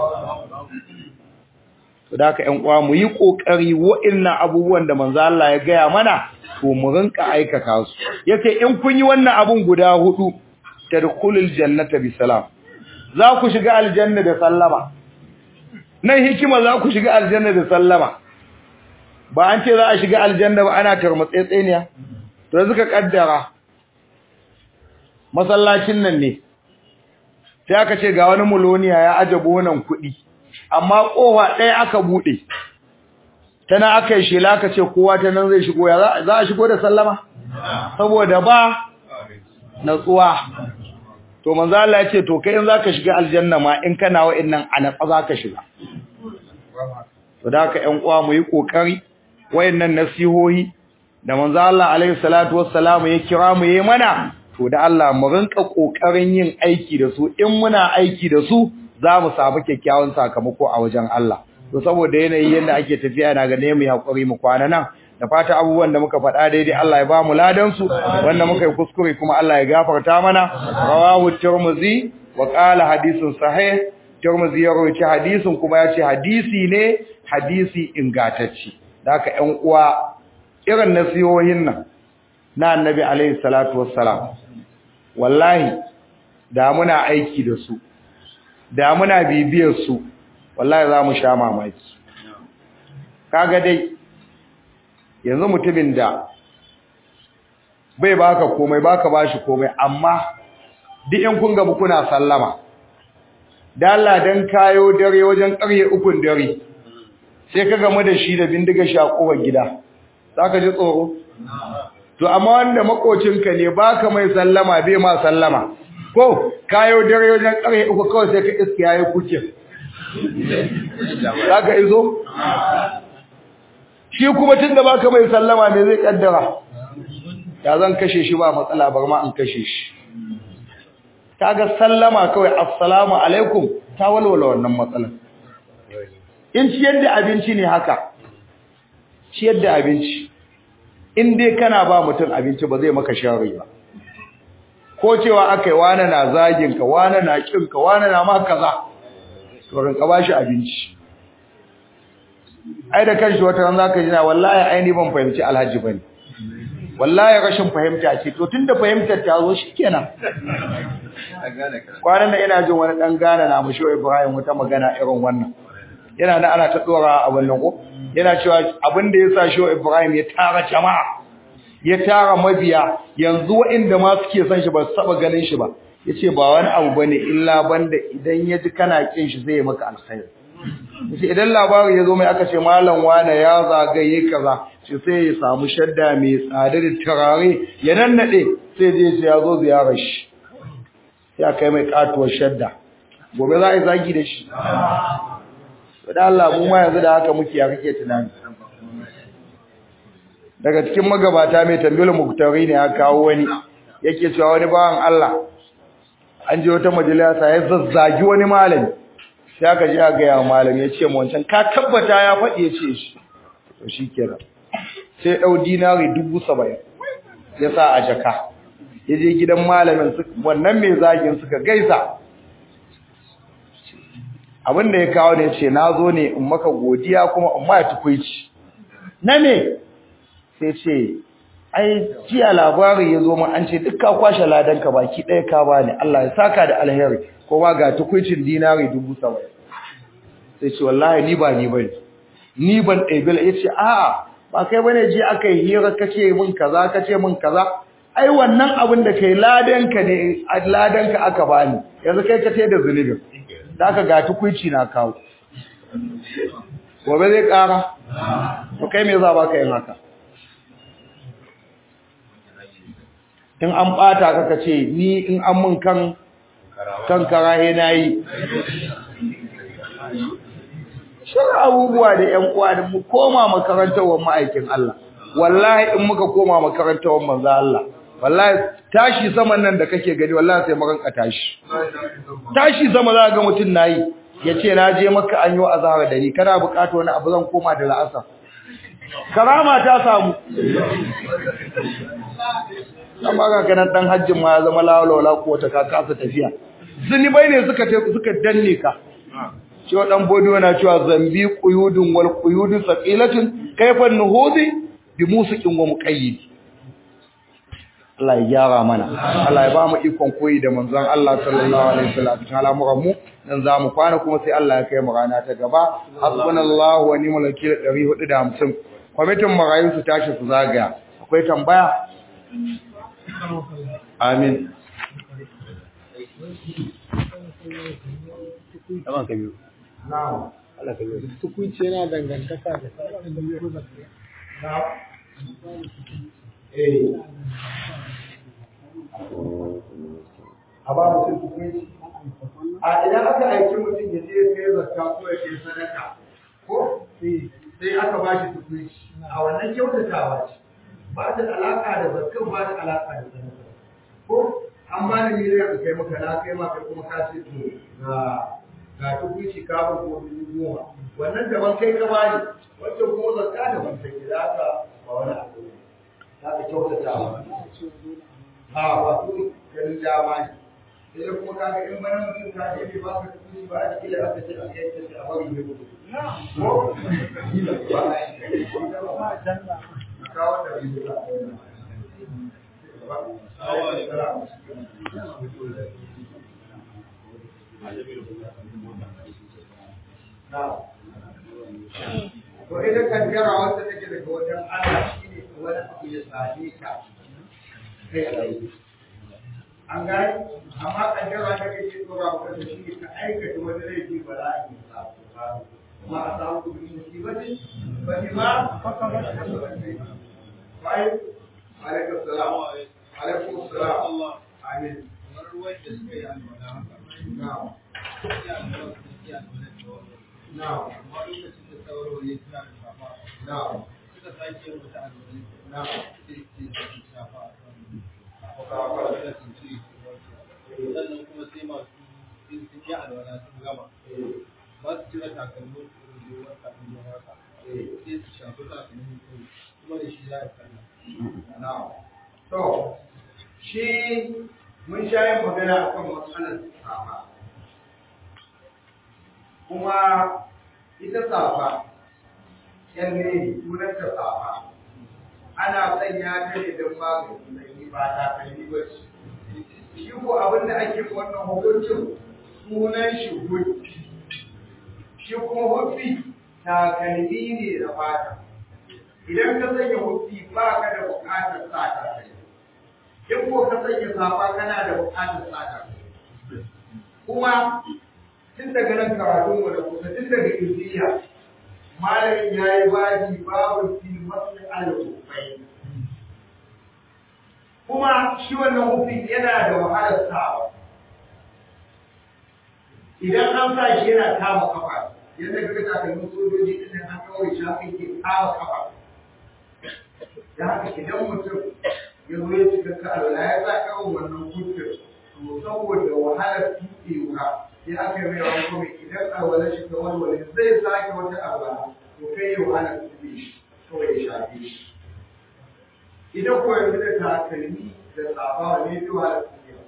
to da haka ƴan uwa mu yi kokari wa'annan abubuwan da manzo Allah ya gaya mana to mu rinka aikata su yace in kun yi wannan abun guda hudu tadkhulul jannata bi salam za ku shiga aljanna da sallama nan hikima za ku shiga aljanna da sallama ba an ce za a shiga aljanna ba ana tarmatsetseniya to suka kaddara masallacin nan ne sai aka ce ga wani muloniya ya aje bonan kuɗi amma kowa ɗaya aka bude tana aka yi shela aka ce kowa ta nan zai shigo ya za a shigo da sallama saboda ba natsuwa to manzo Allah ya ce to kai in zaka shiga aljanna ma in kana wa'annan anatsa zaka shiga to da haka ƴan uwa mu yi kokari wayannan nasihohi da manzo Allah alaihi salatu wassalam ya kira mu yayi mana to da Allah mu rinka kokarin yin aiki da su in muna aiki da su za mu samu kyakkyawan sakamako a wajen Allah to saboda yanayi yanda ake tafiya na ga ne mu hakuri mu kwana nan da fata abubuwan da muka faɗa daidai Allah ya ba mu ladan su wanda muka yi kuskure kuma Allah ya gafarta mana rawahu tirmidhi wa qala hadithun sahih tirmidhi ya rawaita hadisin kuma ya ce hadisi ne hadisi ingantacce da haka ƴan uwa irin nasihohin nan na annabi alaihi salatu wassalam wallahi da muna aiki da su da muna bibiyar su wallahi za mu sha mamaki kaga dai yanzu mutumin da bai baka komai baka bashi komai amma duk in kun gabu kuna sallama da Allah dan kayo dare wajen ƙarye ukun dare sai ka gamu da shi da bindiga shakuwar gida zaka ji tsoro to amma wanda makocinka ne baka mai sallama bai ma sallama ko kayo dare wajen ƙarye uku kawai sai ka iska yayi kuke zaka izo shi kuma tunda baka mai sallama me zai kaddara ya zan kashe shi ba matsala bar ma an kashe shi kaga sallama kawai assalamu alaikum ta walwala wannan matsalar in ciyar da abinci ne haka ciyar da abinci in dai kana ba mutum abinci ba zai maka sharri ba ko cewa akai wani na zagin ka wani na kin ka wani na ma kaza to rinka bashi abinci ai da kanshi wata ran zaka ji na wallahi ai ni ban fahimci alhaji bane wallahi rashin fahimta ce to tunda fahimtar ta zo shikenan kwanan nan ina jin wani dan gana na mushi Ibrahim wata magana irin wannan yana da ana ta dora a wannan ko yana cewa abin da yasa shi Ibrahim ya tara jama'a ya tara mabiya yanzu waɗanda ma suke son shi ba su saba ganin shi ba yace ba wani abu bane illa banda idan ya ji kana kin shi zai maka alkhairi yace idan labari ya zo mai aka ce malam wane ya zagaye kaza shi sai ya samu shadda mai tsada da turare ya nannade sai je ya zo ziyarar shi ya kai mai katuwar shadda gobe za a yi zagi da shi da Allah mu ma yanzu da haka muke ya kake tunani daga cikin magabata mai tambayar muktari ne ya kawo wani yake cewa wani bawan Allah an je wata majalisa ya zazzagi wani malami sai aka je aka ga malami ya ce mu wancan ka tabbata ya faɗi ya ce shi to shikenan sai dau dinari 70 ya sa a jaka ya je gidan malamin wannan mai zagin suka gaisa abin da ya kawo ne ce na zo ne in maka godiya kuma in ma tukuici na me sai ce ai jiya labari ya zo min an ce duk ka kwashe ladanka baki ɗaya ka bani Allah ya saka da alheri kuma ga tukuicin dinari dubu saba'in sai ce wallahi ni ba ni bane ni ban ɗabi ya ce a'a ba kai bane je aka yi hira kace min kaza kace min kaza ai wannan abin da kai ladanka ne ladanka aka bani yanzu kai ka da zunubin zaka ga tukuici na kawo gobe zai kara to kai me za baka yin haka in an bata ka kace ni in an mun kan kan karahe nayi shirin abubuwa da ƴan uwa da mu koma makarantar wa ma'aikin Allah wallahi in muka koma makarantar wa manzo Allah wallahi tashi saman nan da kake gani wallahi sai maganka tashi tashi sama za ga mutun nayi yace na je maka an yi azhar da ni kana bukata wani abu zan koma da la'asar karama ta samu amma ga kanan dan hajjin ma ya zama lawala ko ta ka kasa tafiya zunubai ne suka suka danne ka cewa dan bodi yana cewa zambi quyudun wal quyudu saqilatun kayfa nuhudi bi musiqin wa muqayyid Allah ya gyara mana Allah ya ba mu ikon koyi da manzon Allah sallallahu alaihi wasallam cikin al'amuran mu dan za mu kwana kuma sai Allah ya kai mu rana ta gaba hasbunallahu wa ni'mal wakeel 450 kwamitin marayu su tashi su zagaya akwai tambaya amin Taban ka biyu. na'am Allah ka yi Tukunci yana dangantaka da sauran na'am eh a ba mutum tukunci a idan aka aiki mutum ya je kai zakka ko ya kai sadaka ko sai aka ba shi tukunci a wannan kyautatawa ce ba ta da alaka da zakkan ba ta alaka da sadaka ko an ba ni miliyan ka kai maka na kai maka kuma ka ce to ga ga tukunci ka ba ko dubu goma wannan daban kai ka bani wancan kuma zakka daban take da haka ba wani abu ne za ka kyautatawa a ba su ganin dama ne sai dai kuma kaga in bana mutum ka je bai baka kuɗi ba a cikin aka ce a kai ta a bari ne gudu ko ba a yi ka wanda bai da To ita kaddara wanda take daga wajen Allah shine wani abu ya same ka kai tsaye. an gani amma kaddara da kake tsora maka da shi ka aikata wani laifi ba za a yi sa kuma a samu kudi musibati ba ni ma bai alaikum salam alaikum salam amin na'am na'am na'am na'am sannan kuma sai masu sun sun yi alwala sun gama ba su cire takalmin ruwan takalmin haka sai su shafi takalmin kai kuma da shi za a kalla na'am to shi mun sha yin magana akan matsalar safa kuma ita safa kyalle sunanta safa ana sanya ta ne don magani sanyi ba ta kalli ba ce shi ko abin da ake wannan hukuncin sunan shi huffi shi kuma huffi takalmi ne da fata idan ka sanya huffi ba ka da bukatar sa takalmi in ko ka sanya safa kana da bukatar sa takalmi kuma tun daga nan karatun mu da kusa tun daga injiya malamin ya yi baji babu fi masu al-hufai kuma shi wannan hufi yana da wahalar sawa idan an sa shi yana kama kafa yadda kaga takalmin sojoji din nan an kawai shi haka yake kama kafa da haka idan mutum ya zo ya cika ka alwala ya sa kawai wannan hufin to saboda wahalar tuɗewa sai aka yi mai wani kuma idan alwala shi ta walwale zai sake wata alwala to kai ya wahalar tuɗe shi kawai ya shafe shi idan ko yanzu da takalmi da tsafa ne fi wahalar tuɗewa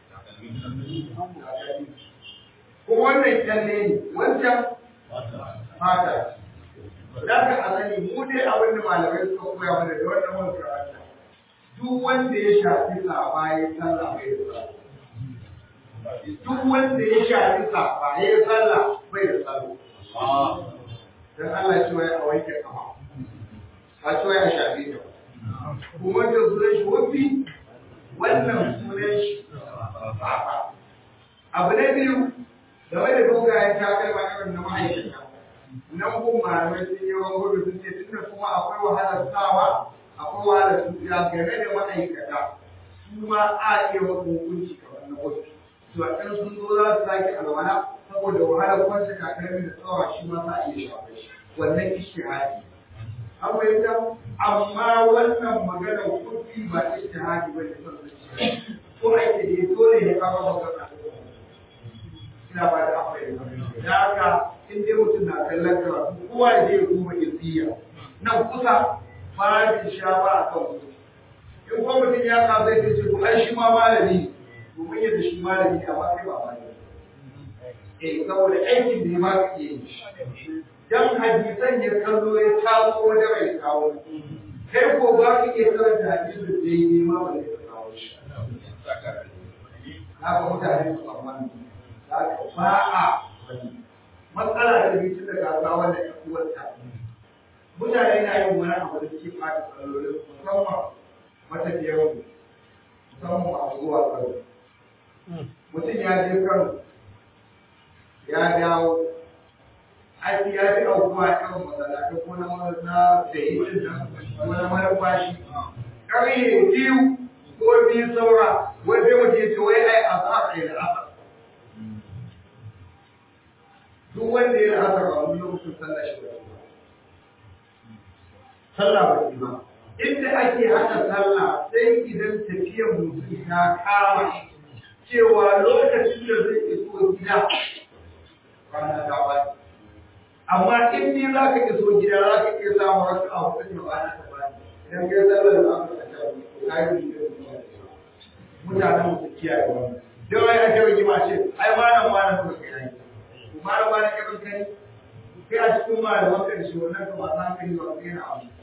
ko wannan kyalle ne wancan fata da ka asali mu dai abin da malamai suka koya mana da wannan wani karanta duk wanda ya shafi tsafa ya sallah bai da sallah duk wanda ya shafi tsafa ya sallah bai da sallah dan Allah ya ce wai a wanke kafa a ce wai a shafi ta kuma da sunan shi wafi wannan sunan shi tsafa abu na biyu game da dogayen takalma irin na ma'aikata nan kun malamai sun yi wani gudu sun ce tunda kuma akwai wahalar sawa akwai wahalar tuya game da ma'aikata su ma a iya wasu hukunci kamar na wasu to a ɗan sun zo za su sake alwala saboda wahalar kwanci takalmi da tsawa shi ma za a iya shafa shi wannan ishtihadi an fahimta amma wannan maganar kuɗi ba ishtihadi ba ne son zuciya ko ake da dole ne ka ba magana ina ba da akwai da haka in dai mutum na kallon karatu kowa ya je ya kuma izziya nan kusa fara shawa a kan mutum in kuma mutum ya ka zai ce to ai shi ma malami ne domin yadda shi malami ne amma kai ba malami eh saboda aikin da ya ma ka iya yin shi dan hadisan ya kallo ya kawo wanda bai kawo kai ko ba ka iya karanta hadisin da ya yi ma ba zai kawo shi haka mutane su amma ba a matsala da biyu da gasa wanda ya uwarta mutane na yin wani abu da suke fata tsallolin musamman matafiyar mu musamman masu zuwa kano mutum ya je kano ya dawo aiki ya fi aukuwa irin masallatai ko na na da yi nan ko na mara bashi ƙarye biyu ko biyu saura wai sai mutum ya ce wai ai a za a yi da asar duk wanda ya rasa a wani lokacin sallah shi ba sallah ba ba inda ake haka sallah sai idan tafiyar mutum ta kama cewa lokacin da zai iso gida rana ta bani amma in ni za ka iso gida za ka iya samun wasu a hukuncin rana ta bani idan kai sallar da aka kanta ka yi da mutanen su kiyaye wannan da wai ake rigima ce ai malam malam kuma kai yi malam malam kai kai kai a cikin malaman kan shi wannan ka ba za ka yi wa kai na abu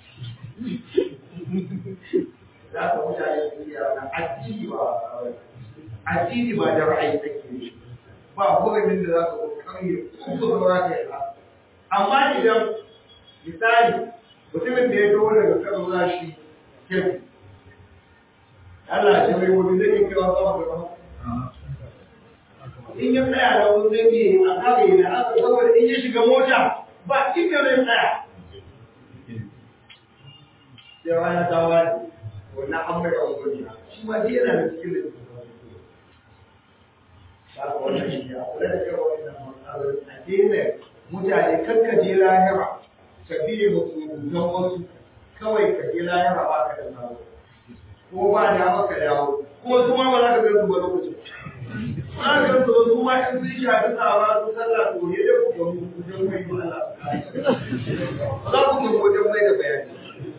za ka mutane su kiyaye wannan addini ba addini ba da ra'ayi take yi ba hukumin da za ka zo kauye ko saura ka yi amma idan misali mutumin da ya dawo daga kano za shi kefi Allah ce mai wani zai yi kewa sama da sama in ya tsaya da wani zai yi a kare da aka saboda in ya shiga mota ba inda zai tsaya sai rana ta wani wannan an mai rawar gwani shi ma dai yana da cikin da ba wannan shi ya kula da cewa wannan matsalolin a daina mutane kakkaje lahira ka biye ba don wasu kawai ka je lahira ba ka da nawo ko ba da maka dawo kuma su ma ba za ka ga su ba lokacin ba ka ga su su ma in sun shafi tsawa su sallah to ne da ku ga mu wajen mai Allah ba za ku ga wajen mai da bayani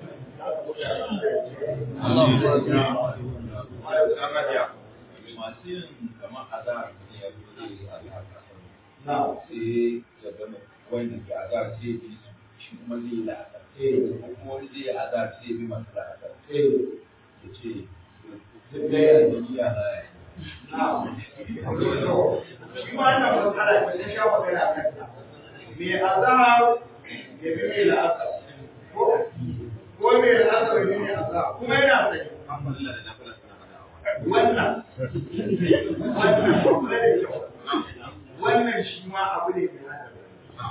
masu yin kamar azar ne ya zo zai yi azar na sai ya gama wanda ke azar sai ya bi su shi kuma zai yi la'asar ko kuma wani zai yi azar sai ya bi masu la'asar eh ya ce zai ya yi niyya na ya shi ma ana matsala ce ta sha magana kan ta me azhar ya bi mai la'asar ko ko mai la'asar ya bi mai azhar kuma yana sani wannan wannan kula da kyau wannan shi ma abu ne mai hadari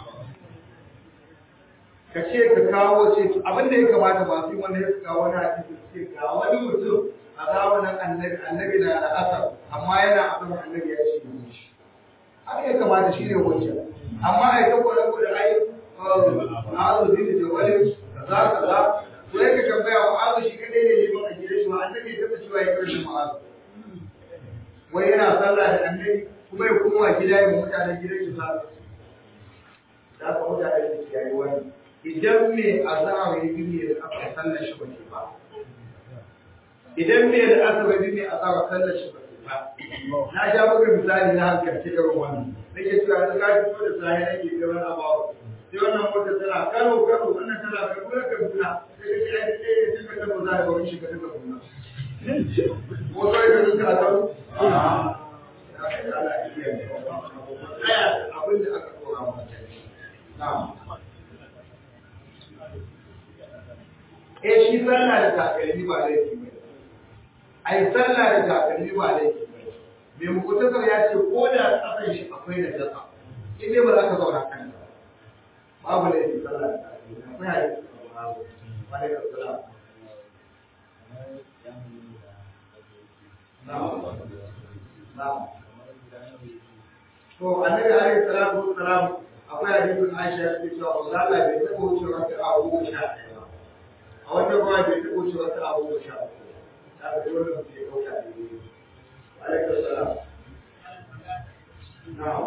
ka ce ka kawo ce abin da ya kamata masu yi wanda ya kawo wani hadisi su ce ga wani mutum a zamanin annabi annabi na da asar amma yana asar annabi ya ce yi shi haka ya kamata shi ne hujja amma a yi ta kwada kwada ai a azuzi da jawalin kaza kaza to ya ka tambaya wa azu shi kadai ne liman a gidan shi wa annabi ya taɓa cewa ya karshe ma'azu wai yana sallah da annabi kuma ya koma gida ya mutanen gidan shi sallah da ka mutane su kiyaye wani idan me azhar ya bi ne da aka sallar shi bace ba idan me da aka bi ne azhar sallar shi bace ba na ja maka misali na hankalci irin wannan nake cewa da ka fito da sahi ake da wani abawa sai wannan mota tana karo karo wannan tana karo da kaduna sai ka ce ai sai ya tuka ta za ga wani shiga ta kaduna ko sai ka tuka a karo abin da aka tura mata na'am eh shi sallah da takalmi ba laifi ba ai sallah da takalmi ba laifi ba me mukutasar ya ce ko da tsakan shi akwai da jasa in dai ba za ka zauna kan ta babu laifi sallah da takalmi akwai hadisi wa alaikum salam na'am na'am to annabi alaihi salatu wassalam akwai hadisin Aisha da cewa Allah bai taɓa wuce wata abu sha ɗaya ba a wata ruwa bai taɓa wuce wata abu sha uku da ga dole mutum ya kauta da yi alaikum salam na'am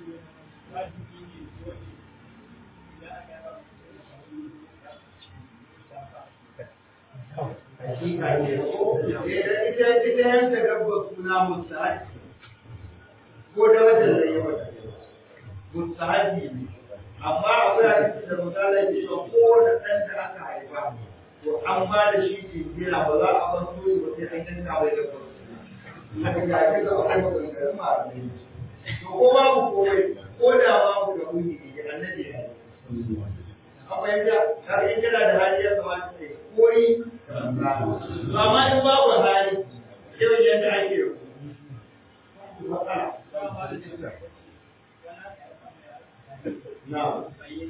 hakika ne ko ita ita yanka dabba suna musahabi ko da wajen da yawa musahabi ne amma akwai hadisi da misalai ke cewa ko da ɗan da aka haifa to an ba da shi ke jira ba za a bar soyi ba sai an yanka bai da farko haka ga shi da akwai maganganun malamai to ko babu komai ko da babu da wuni ne annabi ya yi akwai da har in kana da hali ya kamata kai koyi amma in babu hali irin yadda ake yi matsala na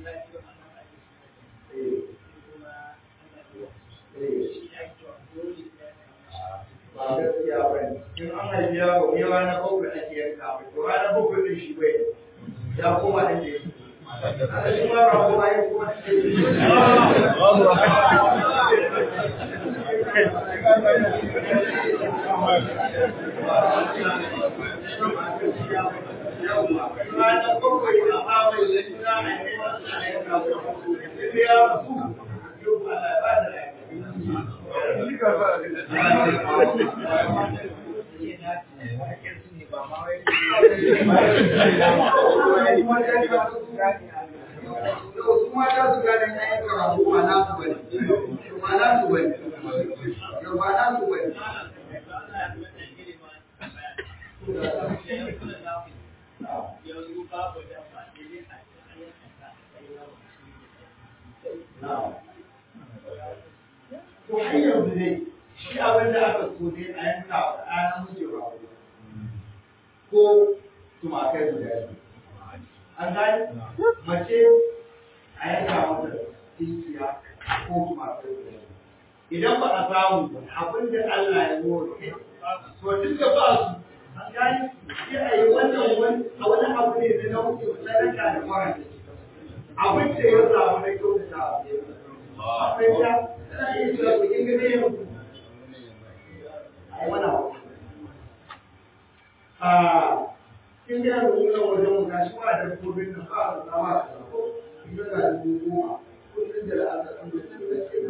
ba gaskiya ba ne in an haifi yaro ne ranar bakwai ake yanka mai to ranar bakwai ɗin shi bai ya koma ɗin da yake a shi ma ba kuma yi kuma ranar bakwai da amai da suna a yi masu a yanka mai ya rasu yau ba da ba da To har yanzu ne shi abin da aka so ne a yanka wa ɗana miji rago ko tumakai guda biyu. An gani? Mace a yanka mata tinkiya ko tumakai guda biyu. Idan ba a samu ba abin da Allah ya nuna to duk da ba su an gani sai a yi wannan wani a wani abu ne da na wuce sadaka da fara abin da ya samu na kyautata akwai ta tana iya cewa ku kin gane yau ai wani abu a kin ga mu nan wajen mu gashi ba da dabbobin nan ba su zama a ko idan da dubu goma kullum da aka san da su da ke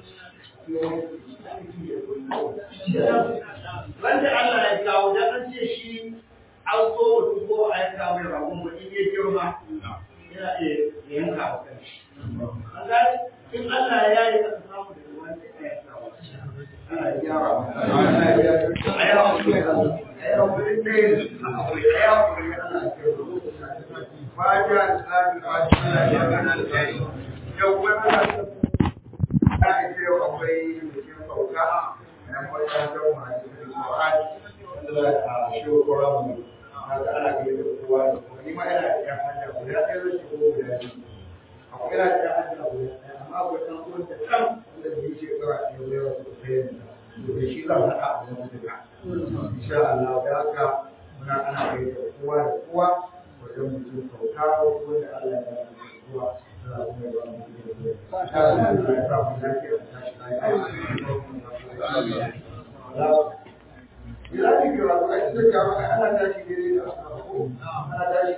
Wanda Allah ya kawo da an ce shi an so mutum ko a yanka mai ragon mu in ya girma yana iya yanka wa kanshi. An gani in Allah ya yi aka samu da ruwan da ya yanka wa Allah ya gyara wa. Allah ya gyara. A yi hakuri da Allah. A yi hakuri da yin a yi hakuri da Allah ya gyara. Fatiha da Islami Fatiha da Islami. Yau wannan aka ce akwai bikin sauka na makarantar masu Qur'an wanda a shiwo Qur'an na da ana gani da kowa da kuma ni ma ina da yan hanya guda ɗaya zai shigo guda biyu akwai ina da yan hanya guda ɗaya amma akwai ɗan uwan da kan wanda bai ce kawai a yau yau da kai ne to da shi zan haɗa a wani duka insha Allah da haka muna ana gani da kowa da kowa wajen mutum sauka wanda Allah ya ba mu kowa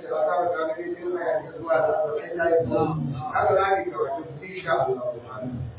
Haka za ki karatu, insha Allah.